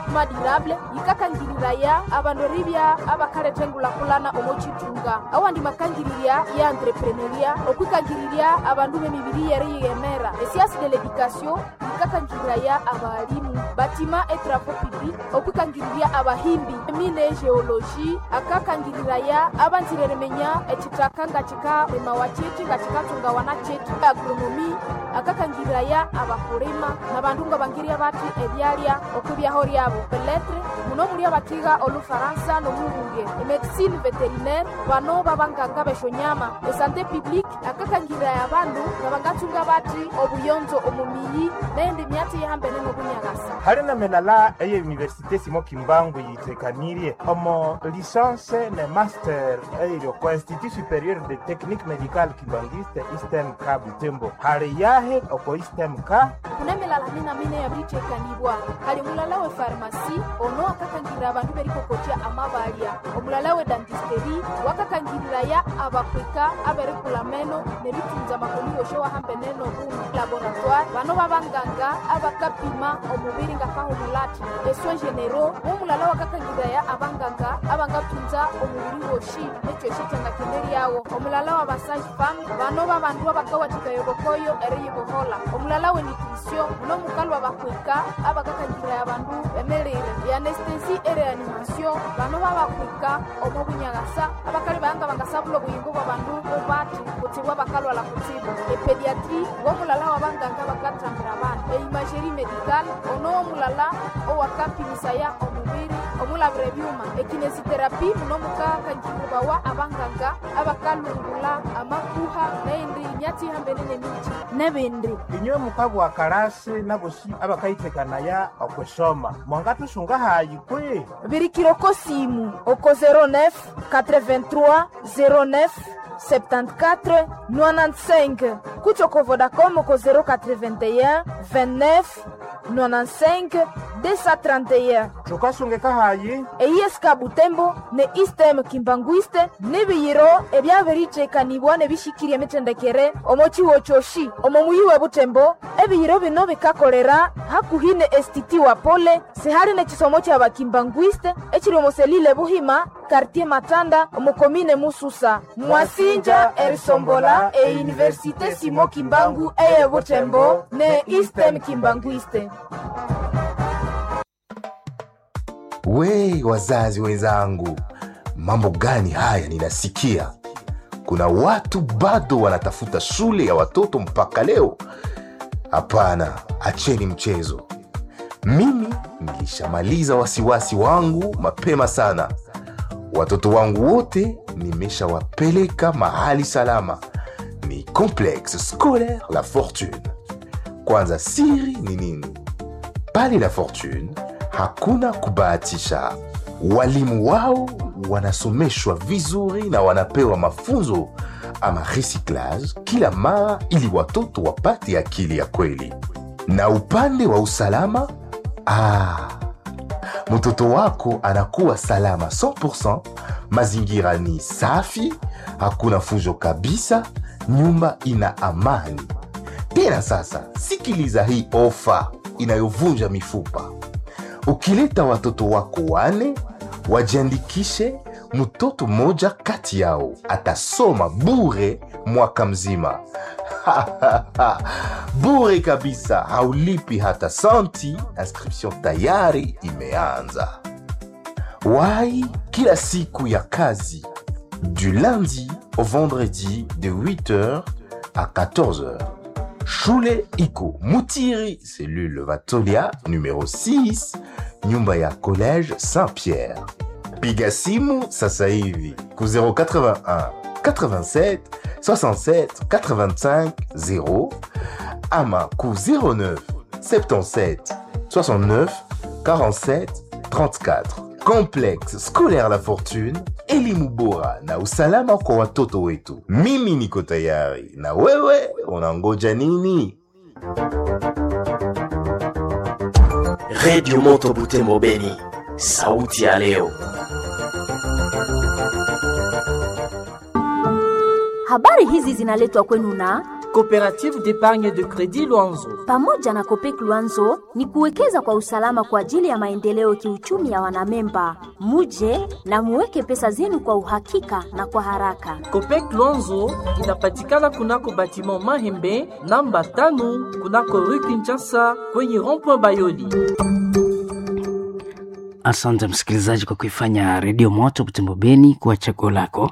development durable yikakangiliraya abandu eribya abakaletengulakulana omo chitunga awandi makangililya ya entrepreneuria okwikangililya abandu b'emibiri yeri yiyemera esiasi de l'education yikakangiliraya abalimu batima etrapo public okwikangililya abahimbi emine geologi akakangiliraya abanzireremenya echitaka nga chikalemawa chichi nga chikatungawana chichi agronomi akakangiliraya abakulima nabandu nga bangirya bati ebyalya okwibyaho lyabo peletre muno muli abakiga olufaransa nomuhunge emedicine veterinaire bano babanganga beshonyama esante publique akakangiliraya abandu nga bangatunga bati obuyonzo omumiyi nendi myati yihambene nobunyagasa hali na menala eye université simo kimbangu yitekanirye omo licence ne master eiryo ko institut supérieur de technique médicale kimbangiste istem ka butembo hali yahe oko istem ka kunemilala mina mine yabicekanibwa hali mulala we farmasi ono akakangirira abandu berikokotya amabalya omulala we dantisteri wakakangirira abakwika aberikula meno neritunza amakoni yoshe wahambene nobuno laboratoire bano babanganga abakapima omubiri nga kahumulati eswe genero womulala wakakangirira abanganga abangatunza omubiri woshi nekyoshe kyangakende lyawo omulala wa basage fam bano babandu abakawathika yobokoyo eriyibohola omulala we nutrition muno mukalwa bakwika abakakangirira abandu bemelire yanestesi ereanimation bano babakwika omo bunyagasa abakali bahanga bangasabula obuyingo bwa bandu bobati kutsibwa bakalwala kutsibu epediatri womulala wa banganga bakathambira abana eimagerie medical ono womulala owakapimisaya omubiri omulabira ebyuma ekinesiterapi muno mukakangiribawa abanganga abakalungula amakuha neindi myatihambene nemiti nebindi inywe mukabwa kalasi nabosi abakaitekanaya okwesoma mwangatusunga hayi kwi birikiroko simu oko 09 83 09 74 95 kuchoko vodacom oko 081 29 95 231 tukasungeka hayi eyieska butembo ne istem kimbanguiste nibiyiro ebyabiricekanibwa nebishikirya emitendekere omo ciwo coshi omo muyi we butembo ebiyiro bino bikakolera hakuhi ne estiti wa pole sihali nekisomo kya bakimbanguiste ekiri omo selile buhima kartier matanda omo komine mususa mwasinja erisombola euniversite simo kimbangu eye butembo ne istem kimbanguiste We wazazi wenzangu, mambo gani haya ninasikia? Kuna watu bado wanatafuta shule ya watoto mpaka leo. Hapana, acheni mchezo. Mimi nilishamaliza wasiwasi wangu mapema sana. Watoto wangu wote nimeshawapeleka mahali salama, ni Complexe Scolaire La Fortune. Kwanza, siri ni nini? Pale La Fortune hakuna kubahatisha. Walimu wao wanasomeshwa vizuri na wanapewa mafunzo ama recyclage kila mara, ili watoto wapate akili ya kweli. Na upande wa usalama, ah, mtoto wako anakuwa salama 100%. Mazingira ni safi, hakuna fujo kabisa, nyumba ina amani. Tena sasa, sikiliza hii ofa inayovunja mifupa. Ukileta watoto wako wane wajiandikishe, mtoto mmoja kati yao atasoma bure mwaka mzima. bure kabisa, haulipi hata santi. Inscription tayari imeanza. Wai kila siku ya kazi du lundi au vendredi de 8h à 14h. Shule iko Mutiri, cellule Vatolia numéro 6, nyumba ya collège Saint-Pierre. Piga simu sasa hivi ku 081 87 67 85 0 ama ku 09 77 69 47 34. Complexe scolaire La Fortune, elimu bora na usalama kwa watoto wetu. Mimi niko tayari, na wewe unangoja nini? redio moto butembo beni sauti ya leo Habari hizi zinaletwa kwenu na Coopérative d'épargne de crédit Luanzo. Pamoja na Kopek Luanzo ni kuwekeza kwa usalama kwa ajili ya maendeleo kiuchumi ya wanamemba. Muje na muweke pesa zenu kwa uhakika na kwa haraka. Copec Luanzo inapatikana kunako batiment Mahembe namba tano kunako rue Kinshasa kwenye rond-point Bayoli. Asante msikilizaji kwa kuifanya redio moto Butembo Beni kuwa chaguo lako.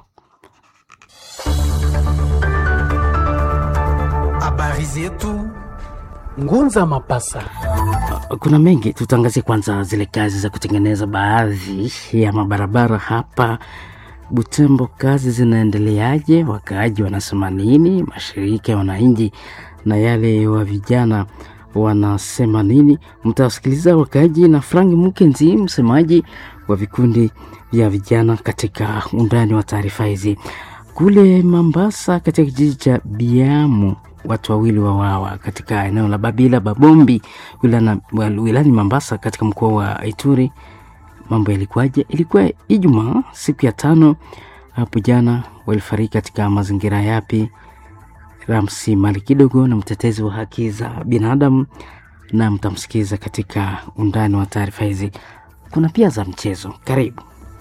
Habari zetu Ngunza Mapasa. Kuna mengi, tutaangazia kwanza zile kazi za kutengeneza baadhi ya mabarabara hapa Butembo. Kazi zinaendeleaje? Wakaaji wanasema nini? Mashirika ya wananchi na yale wa vijana wanasema nini? Mtawasikiliza wakaaji na Frank Mukenzi, msemaji wa vikundi vya vijana katika undani wa taarifa hizi. Kule Mambasa, katika kijiji cha Biamu, watu wawili wawawa katika eneo la Babila Babombi wilana, wilani Mambasa katika mkoa wa Ituri. Mambo yalikuwaje? Ilikuwa Ijumaa siku ya tano hapo jana. Walifariki katika mazingira yapi? Ramsi Mali kidogo na mtetezi wa haki za binadamu, na mtamsikiza katika undani wa taarifa hizi. Kuna pia za mchezo. Karibu.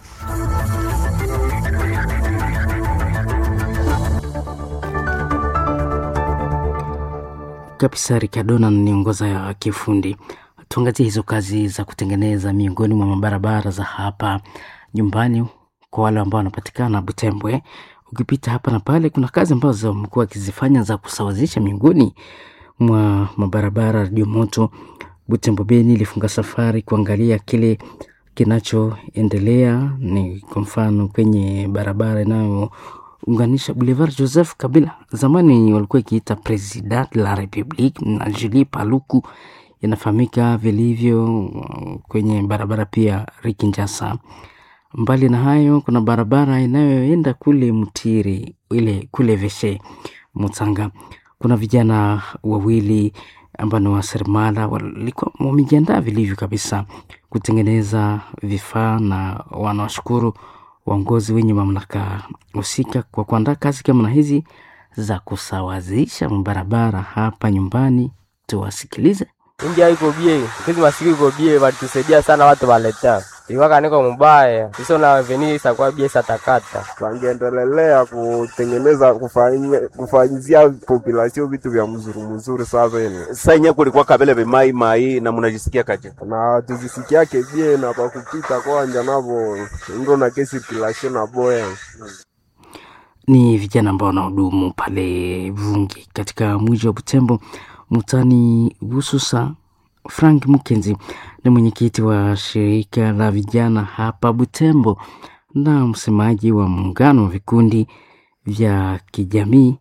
kabisa Rikadona niongoza ya kiufundi. Tuangazie hizo kazi za kutengeneza miongoni mwa mabarabara za hapa nyumbani kwa wale ambao wanapatikana Butembwe. Ukipita hapa na pale, kuna kazi ambazo wamekuwa wakizifanya za kusawazisha miongoni mwa mabarabara. Radio Moto Butembo Beni ilifunga safari kuangalia kile kinachoendelea, ni kwa mfano kwenye barabara inayo unganisha Boulevard Joseph Kabila, zamani walikuwa ikiita President la Republique, na Julie Paluku inafahamika vilivyo kwenye barabara pia Rikinjasa. Mbali na hayo, kuna barabara inayoenda kule Mtiri, ile kule Veshe Mutsanga. Kuna vijana wawili ambao ni waseremala walikuwa wamejiandaa vilivyo kabisa kutengeneza vifaa, na wanawashukuru waongozi wenye mamlaka husika kwa kuandaa kazi kama na hizi za kusawazisha barabara hapa nyumbani. Tuwasikilize. India iko bie kizi masiku iko bie, walitusaidia sana watu waleta iwaka niko mubaya iso na veni isakuwa bie satakata wangeendelelea kutengeneza kufanya kufanyizia population vitu vya mzuri mzuri. Sasa ini sanya kulikuwa kabele vemai mai na munajisikia kaje na tuzisikia kebie na pakupita kwanja navo ndo na kesi circulation na boya ni vijana ambao wanahudumu pale Vungi katika mji wa Butembo mutani Bususa. Frank Mukenzi ni mwenyekiti wa shirika la vijana hapa Butembo na msemaji wa muungano wa vikundi vya kijamii,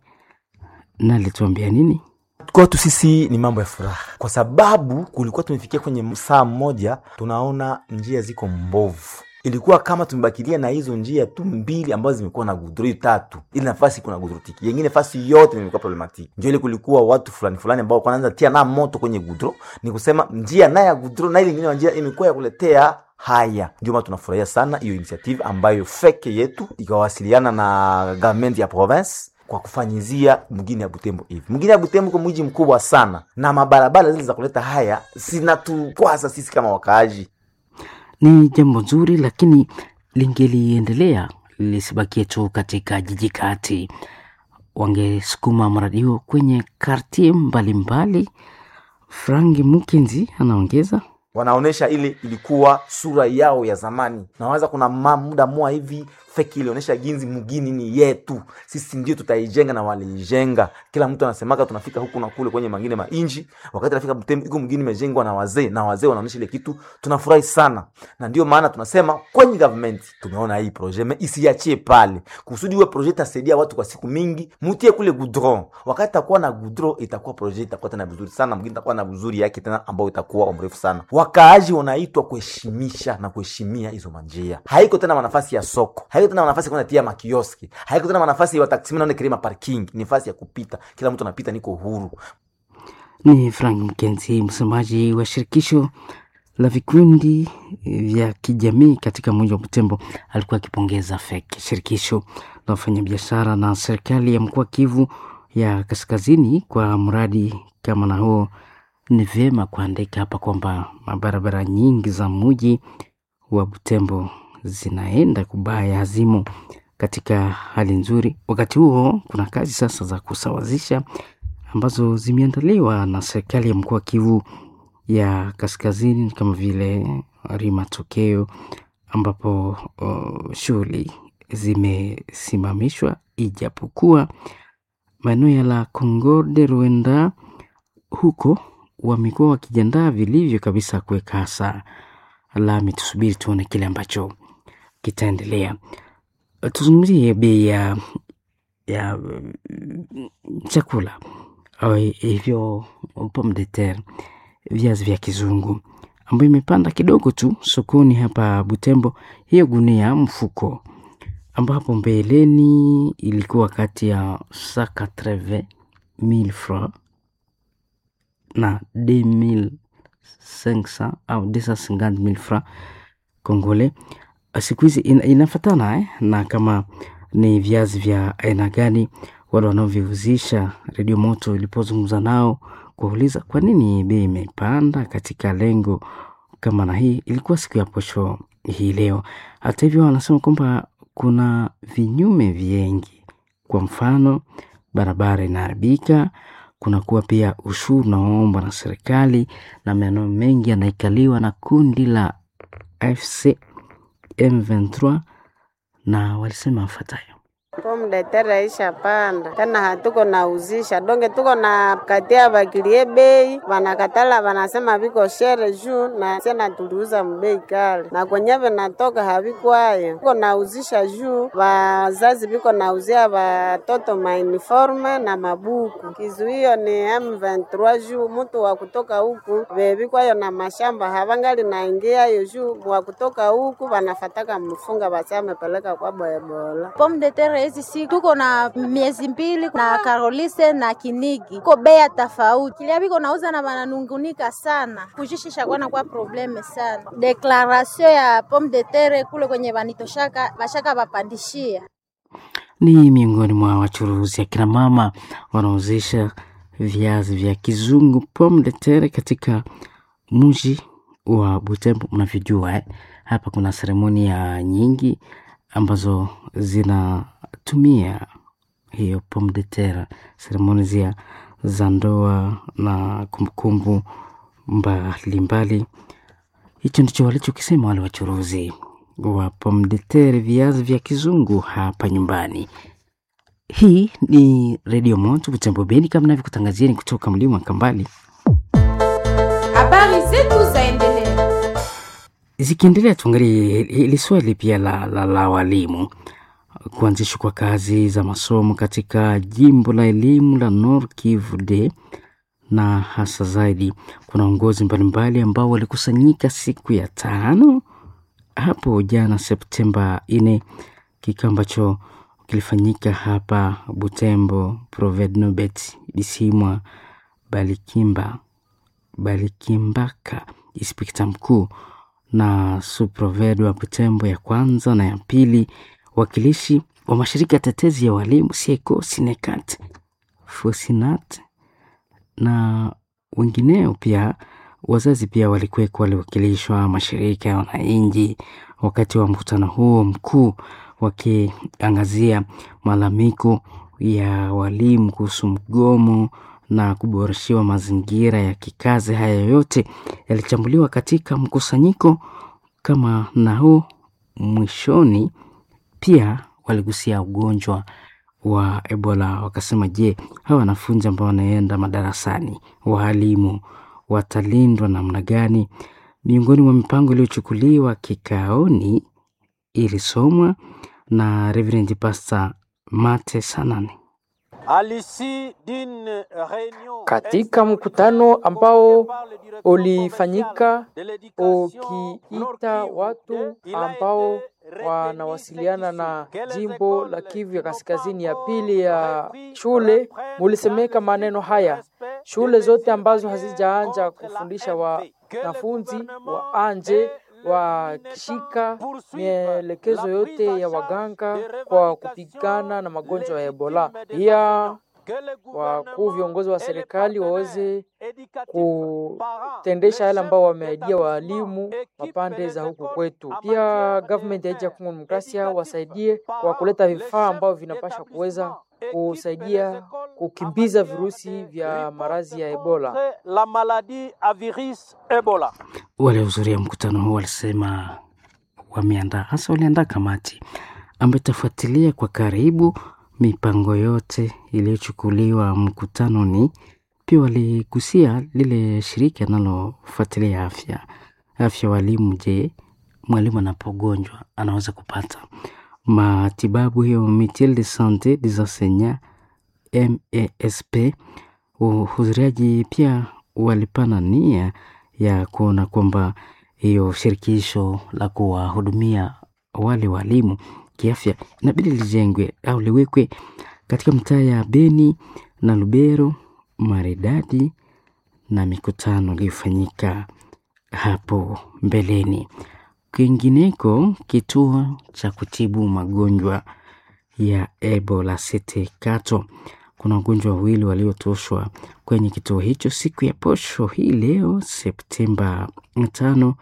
na alituambia nini? Kwetu sisi ni mambo ya furaha, kwa sababu kulikuwa tumefikia kwenye saa mmoja, tunaona njia ziko mbovu ilikuwa kama tumebakilia na hizo njia tu mbili ambazo zimekuwa na gudro tatu, ili nafasi kuna gudro tiki, yengine nafasi yote imekuwa problematiki. Ndio ile kulikuwa watu fulani fulani ambao wanaanza tia na moto kwenye gudro, ni kusema njia na ya gudro na ile nyingine njia imekuwa ya kuletea haya. Ndio maana tunafurahia sana hiyo initiative ambayo feke yetu ikawasiliana na government ya province kwa kufanyizia mgini ya Butembo hivi. Mgini ya Butembo kwa mji mkubwa sana, na mabarabara zile za kuleta haya zinatukwaza sisi kama wakaaji ni jambo nzuri, lakini lingeliendelea lisibakie tu katika jiji kati. Wangesukuma mradi huo kwenye kartie mbalimbali. Frank Mukenzi anaongeza wanaonesha ile ilikuwa sura yao ya zamani. Nawaza kuna muda moa hivi feki ilionyesha ginzi mgini ni yetu sisi, ndio tutaijenga na waliijenga. Kila mtu anasemaka tunafika huku na kule kwenye mangine mainji, wakati nafika Butembo iko mgini imejengwa na wazee na wazee wanaonyesha ile kitu, tunafurahi sana, na ndio maana tunasema kwenye government tumeona hii projet me isiachie pale, kusudi uwe projet tasaidia watu kwa siku mingi, mutie kule goudron. Wakati takuwa na goudron, itakuwa projet itakuwa tena vizuri sana, mgini itakuwa na vizuri yake tena, ambao itakuwa mrefu sana. Wakaaji wanaitwa kuheshimisha na kuheshimia hizo manjia, haiko tena nafasi ya soko haiko tena nafasi ya tia makioski, haiko tena nafasi ya wataksi naone kilima parking, ni nafasi ya kupita, kila mtu anapita, niko huru. Ni Frank Mkenzi, msemaji wa shirikisho la vikundi vya kijamii katika mji wa Butembo, alikuwa akipongeza FEC, shirikisho la wafanyabiashara na serikali ya mkoa Kivu ya Kaskazini kwa mradi kama na huo, ni vyema kuandika hapa kwamba mabarabara nyingi za mji wa Butembo zinaenda kubaya, hazimo katika hali nzuri. Wakati huo kuna kazi sasa za kusawazisha ambazo zimeandaliwa na serikali ya mkoa wa Kivu ya Kaskazini kama vile Rimatokeo ambapo uh, shughuli zimesimamishwa ijapokuwa maeneo ya la Concorde Rwanda huko wamekuwa wakijiandaa vilivyo kabisa kuweka hasa lami. Tusubiri tuone kile ambacho kitaendelea. Tuzungumzie bei ya ya mm, chakula au hivyo pomme de terre, viazi vya kizungu ambayo imepanda kidogo tu sokoni hapa Butembo. Hiyo gunia mfuko ambapo mbeleni ilikuwa kati ya 180,000 francs na 2500 au 250,000 francs congolais. Siku hizi ina, inafatana eh, na kama ni viazi vya aina gani. Wale wanaoviuzisha redio moto ilipozungumza nao kuwauliza kwa nini bei imepanda katika lengo kama na hii, ilikuwa siku ya posho hii leo. Hata hivyo, wanasema kwamba kuna vinyume vingi, kwa mfano barabara inaharibika, kunakuwa pia ushuru unaoombwa na serikali na maeneo mengi yanaikaliwa na kundi la AFC M23 na walisema afuatayo. Pomme de terre isha panda tena, hatuko nauzisha donge, tuko na katia bakilie bei, wanakatala wanasema viko shere juu na sena tuliuza mbei kale na kwenye vinatoka havikwayo, tuko nauzisha juu wazazi viko nauzia watoto mauniforme na mabuku. Kizuio ni M23 juu mtu wa kutoka huku vevikwayo na mashamba havangali naingia yo juu wa kutoka huku wanafataka mfunga basi amepeleka kwa boebola Pomme de terre hizi siku tuko na miezi mbili na Karolise na Kinigi ko bea tofauti, kilia biko nauza na bananungunika sana, kujishisha kwana kwa probleme sana. Deklarasio ya pomme de terre kule kwenye banitoshaka bashaka bapandishia Ni miongoni mwa wachuruzi akina mama wanaozisha viazi vya kizungu pomme de terre katika mji wa Butembo. Mnavyojua eh? Hapa kuna seremonia nyingi ambazo zinatumia hiyo pomme de terre, seremoni zia za ndoa na kumbukumbu mbalimbali. Hicho ndicho walichokisema wale wachuruzi wa pomme de terre, viazi vya kizungu hapa nyumbani. Hii ni Redio Moto Butembo Beni, kama navyokutangazieni kutoka mlima wa Kambali. Habari zetu zaendelea. Zikiendelea, tuangalie hili swali pia la, la, la walimu kuanzishwa kwa kazi za masomo katika jimbo la elimu la Nord Kivu de na hasa zaidi kuna uongozi mbalimbali ambao walikusanyika siku ya tano hapo jana Septemba nne, kikao ambacho kilifanyika hapa Butembo. Provednobet Bisimwa Balikimba Balikimbaka, inspekta mkuu na suproved wa Butembo ya kwanza na ya pili, wakilishi wa mashirika ya tetezi ya walimu Sieko, Sinekat, Fosinat na wengineo pia. Wazazi pia walikuweko, waliwakilishwa mashirika ya wananchi wakati wa mkutano huo mkuu, wakiangazia malalamiko ya walimu kuhusu mgomo na kuboreshiwa mazingira ya kikazi. Haya yote yalichambuliwa katika mkusanyiko kama na huu. Mwishoni pia waligusia ugonjwa wa Ebola, wakasema, je, hawa wanafunzi ambao wanaenda madarasani, waalimu watalindwa namna gani? Miongoni mwa mipango iliyochukuliwa kikaoni ilisomwa na Reverend Pastor Mate Sanane. Katika mkutano ambao ulifanyika ukiita watu ambao wanawasiliana na jimbo la Kivu ya kaskazini ya pili ya shule, mulisemeka maneno haya: shule zote ambazo hazijaanja kufundisha wanafunzi waanje wakishika mielekezo yote ya waganga kwa kupigana na magonjwa ya Ebola. Pia wakuu viongozi wa serikali waweze kutendesha yale ambao wameaidia waalimu wa pande za huku kwetu. Pia government ya nchi ya Kongo Demokrasia wasaidie kwa kuleta vifaa ambavyo vinapasha kuweza kusaidia kukimbiza virusi vya maradhi ya Ebola. la maladie à virus Ebola. Waliohudhuria mkutano huu walisema wameandaa hasa waliandaa kamati ambayo itafuatilia kwa karibu mipango yote iliyochukuliwa mkutanoni. Pia waligusia lile shirika linalofuatilia afya afya walimu. Je, mwalimu anapogonjwa anaweza kupata matibabu hiyo mutuelle de sante des enseignants MESP. Wahudhuriaji pia walipana nia ya kuona kwamba hiyo shirikisho la kuwahudumia wale walimu kiafya inabidi lijengwe au liwekwe katika mtaa ya Beni na Lubero maridadi na mikutano iliyofanyika hapo mbeleni. Kwingineko, kituo cha kutibu magonjwa ya Ebola City Kato, kuna wagonjwa wawili waliotoshwa kwenye kituo hicho siku ya posho hii leo Septemba tano.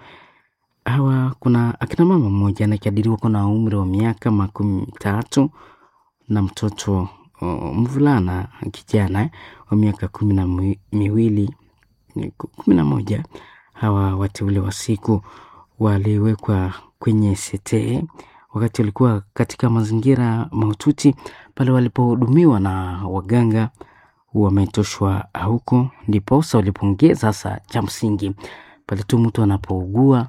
Hawa kuna akina mama mmoja anakadiriwa kuwa na umri wa miaka makumi tatu na mtoto uh, mvulana kijana wa miaka kumi na mi- miwili kumi na moja. Hawa wateule wa siku waliwekwa kwenye sete wakati walikuwa katika mazingira mahututi pale walipohudumiwa na waganga wametoshwa huko, ndiposa walipongeza sasa. Cha msingi pale tu mtu anapougua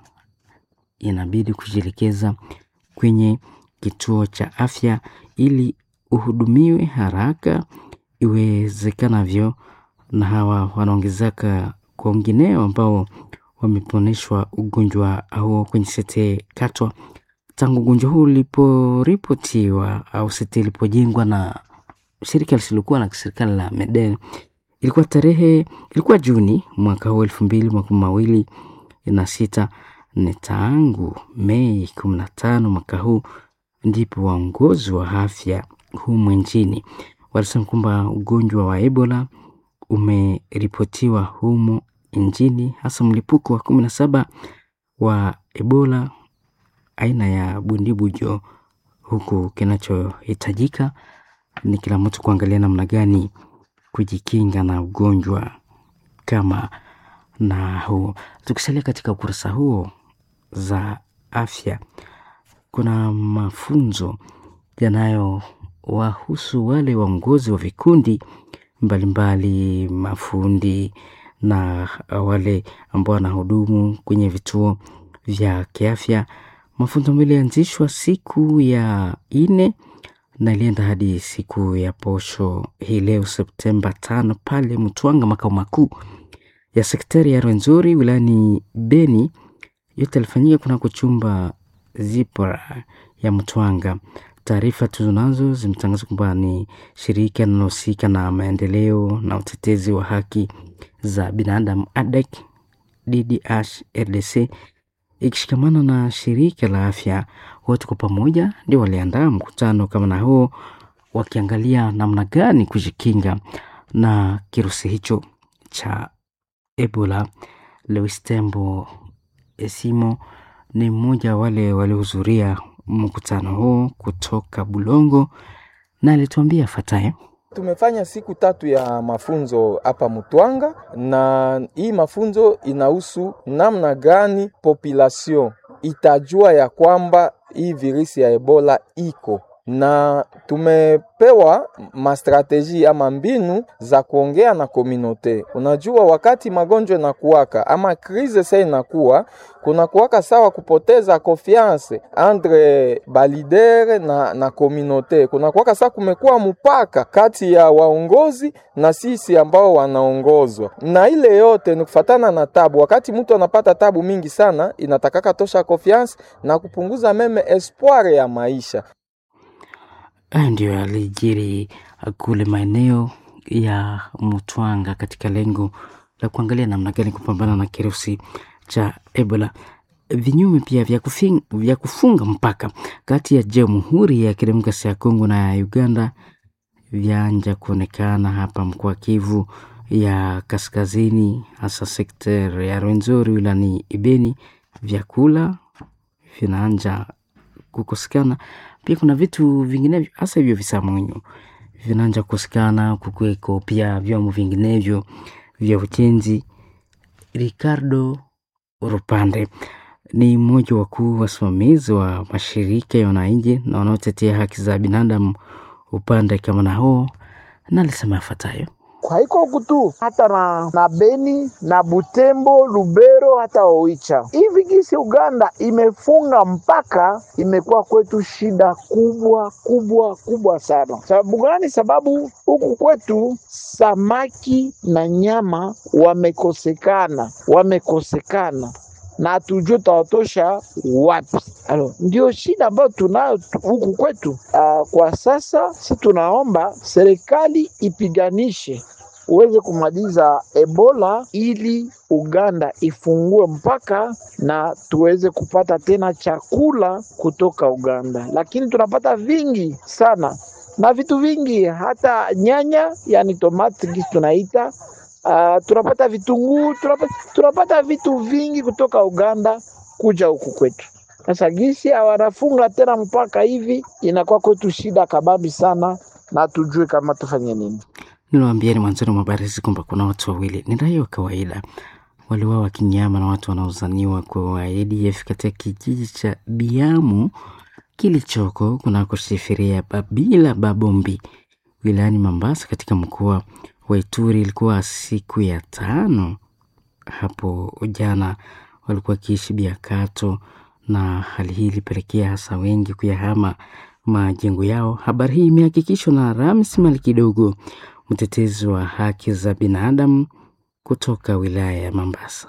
inabidi kujielekeza kwenye kituo cha afya ili uhudumiwe haraka iwezekanavyo, na hawa wanaongezeka kwa wengineo ambao wameponeshwa ugonjwa huo kwenye sete Katwa tangu ugonjwa huu uliporipotiwa au sete ilipojengwa na shirika lisilokuwa la kiserikali la Medel. Ilikuwa tarehe ilikuwa Juni mwaka huu elfu mbili makumi mawili na sita. Ni tangu Mei kumi na tano mwaka huu ndipo waongozi wa afya humu nchini walisema kwamba ugonjwa wa Ebola umeripotiwa humu nchini, hasa mlipuko wa kumi na saba wa Ebola aina ya bundibujo, huku kinachohitajika ni kila mtu kuangalia namna gani kujikinga na ugonjwa kama na huo. Tukisalia katika ukurasa huo za afya, kuna mafunzo yanayowahusu wale waongozi wa vikundi mbalimbali, mafundi na wale ambao wanahudumu kwenye vituo vya kiafya. Mafunzo ambayo ilianzishwa siku ya nne na ilienda hadi siku ya posho hii leo Septemba tano pale Mtwanga, makao makuu ya sektari ya Rwenzori wilayani Beni. Yote alifanyika kunako chumba Zipora ya Mtwanga. Taarifa tunazo zimetangaza kwamba ni shirika linalohusika na maendeleo na utetezi wa haki za binadamu ADEC DDH RDC ikishikamana na shirika la afya, wote kwa pamoja ndio waliandaa mkutano kama na huo, wakiangalia namna gani kujikinga na kirusi hicho cha Ebola. Lewis Tembo Esimo ni mmoja wa wale waliohudhuria mkutano huo kutoka Bulongo, na alituambia fatayo. Tumefanya siku tatu ya mafunzo hapa Mutwanga, na hii mafunzo inahusu namna gani population itajua ya kwamba hii virusi ya Ebola iko na tumepewa mastrateji ama mbinu za kuongea na komunote. Unajua, wakati magonjwa inakuwaka ama krize sa inakuwa kunakuwaka sawa kupoteza confiance entre balidere na, na komunote. Kunakuwaka saa kumekuwa mpaka kati ya waongozi na sisi ambao wanaongozwa, na ile yote ni kufatana na tabu. Wakati mtu anapata tabu mingi sana, inatakaka tosha confiance na kupunguza meme espoir ya maisha. Haya ndiyo yalijiri kule maeneo ya Mutwanga katika lengo la kuangalia namna gani kupambana na kirusi cha Ebola. Vinyume pia vya, kufing, vya kufunga mpaka kati ya Jamhuri ya Kidemokrasia ya Kongo na ya Uganda vyanja kuonekana hapa mkoa Kivu ya Kaskazini, hasa sekta ya Rwenzori wilani Ibeni. Vyakula vinaanja kukosekana, pia kuna vitu vinginevyo, hasa hivyo visamunyu vinaanja kukosekana, kukuweko pia vyombo vinginevyo vya ujenzi. Ricardo Rupande ni mmoja wakuu wasimamizi wa mashirika ya wananchi na wanaotetea haki za binadamu upande kama na huo, na alisema yafuatayo: haiko huku tu hata na, na Beni na Butembo, Lubero hata Oicha. Hivi gisi Uganda imefunga mpaka, imekuwa kwetu shida kubwa kubwa kubwa sana. Sababu gani? Sababu huku kwetu samaki na nyama wamekosekana, wamekosekana na hatujue tawatosha wapi. Alo, ndio shida ambayo tunayo huku kwetu. Uh, kwa sasa si tunaomba serikali ipiganishe uweze kumaliza Ebola ili Uganda ifungue mpaka na tuweze kupata tena chakula kutoka Uganda, lakini tunapata vingi sana na vitu vingi, hata nyanya, yani tomati gisi tunaita Uh, tunapata vitunguu tunapata, tunapata vitu vingi kutoka Uganda kuja huku kwetu. Sasa gisi hawanafunga tena mpaka hivi, inakuwa kwetu shida kababi sana, na tujue kama tufanye nini. Niliwaambieni mwanzoni mwa habari hizi kwamba kuna watu wawili ni raia wa kawaida waliuawa kinyama na watu wanaozaniwa kwa ADF katika kijiji cha Biamu kilichoko kunakoshifiria Babila Babombi wilayani Mambasa katika mkoa wa Ituri. Ilikuwa siku ya tano hapo jana, walikuwa wakiishi Biakato na hali hii ilipelekea hasa wengi kuyahama majengo yao. Habari hii imehakikishwa na Ramis Mali Kidogo, mtetezi wa haki za binadamu kutoka wilaya ya Mambasa.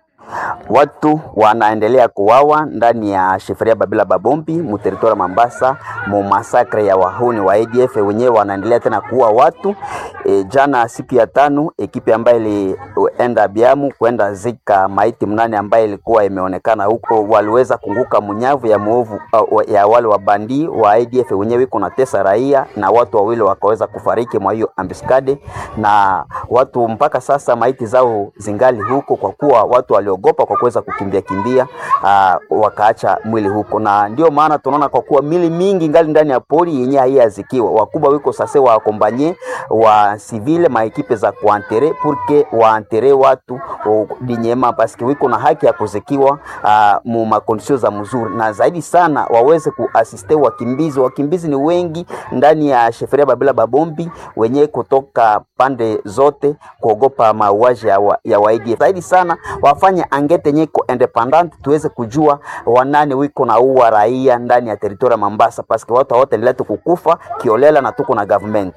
Watu wanaendelea kuwawa ndani ya sheferia Babila Babombi muteritori Mambasa mu masakre ya wahuni wa ADF wenyewe wanaendelea tena kuua watu. E, jana siku ya tano ekipi ambayo ilienda Biamu kwenda zika maiti mnane ambayo ilikuwa imeonekana huko, waliweza kunguka munyavu ya muovu uh, ya wale wabandi wa ADF wenyewe iko na tesa raia na watu wawili wakaweza kufariki mwa hiyo ambiskade, na watu mpaka sasa maiti zao zingali huko kwa kuwa watu waliogopa kwa kuweza kukimbia kimbia, uh, wakaacha mwili huko, na ndio maana tunaona kwa kuwa mili mingi ngali ndani ya pori yenye haiyazikiwa. Wakubwa wiko sasa wa akombanye wa civile maekipe za kuantere purke waantere watu dinyema paske wiko na haki ya kuzikiwa uh, mu makondisio za mzuri, na zaidi sana waweze kuasiste wakimbizi. Wakimbizi ni wengi ndani ya sheferia Babila Babombi wenye kutoka pande zote kuogopa mauaji ya, wa, ya waidi. Zaidi sana wafanye angete nyeko independent tuweze kujua wanane wiko na uwa raia ndani ya teritoria Mambasa, paske watu wote letu kukufa kiolela na tuko na government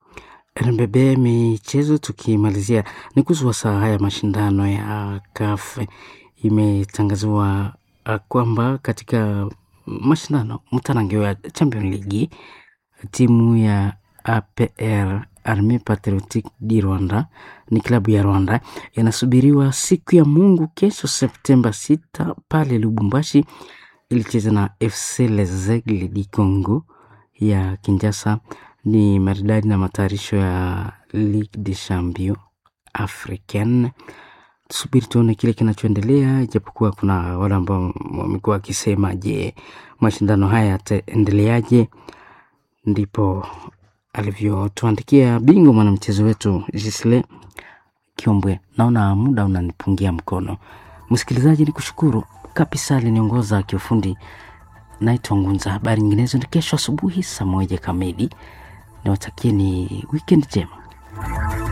RMBB michezo, tukimalizia ni kuhusu saa haya mashindano ya CAF imetangaziwa kwamba katika mashindano mtanangio ya Champion League timu ya APR Armee Patriotique di Rwanda ni klabu ya Rwanda inasubiriwa siku ya Mungu kesho Septemba 6 pale Lubumbashi ilicheza na FC Les Aigles du Congo ya Kinshasa. Ni maridadi na matayarisho ya Ligue des Champions Africaine. Tusubiri tuone kile kinachoendelea, ijapokuwa kuna wale ambao wamekuwa wakisema, je, mashindano haya yataendeleaje? Ndipo alivyotuandikia bingwa mwanamchezo wetu Gisle Kiombwe. Naona muda unanipungia mkono, msikilizaji, ni kushukuru kabisa. Aliniongoza kiufundi, naitwa Ngunza. Habari nyinginezo ni kesho asubuhi saa moja kamili. Niwatakieni wikendi njema.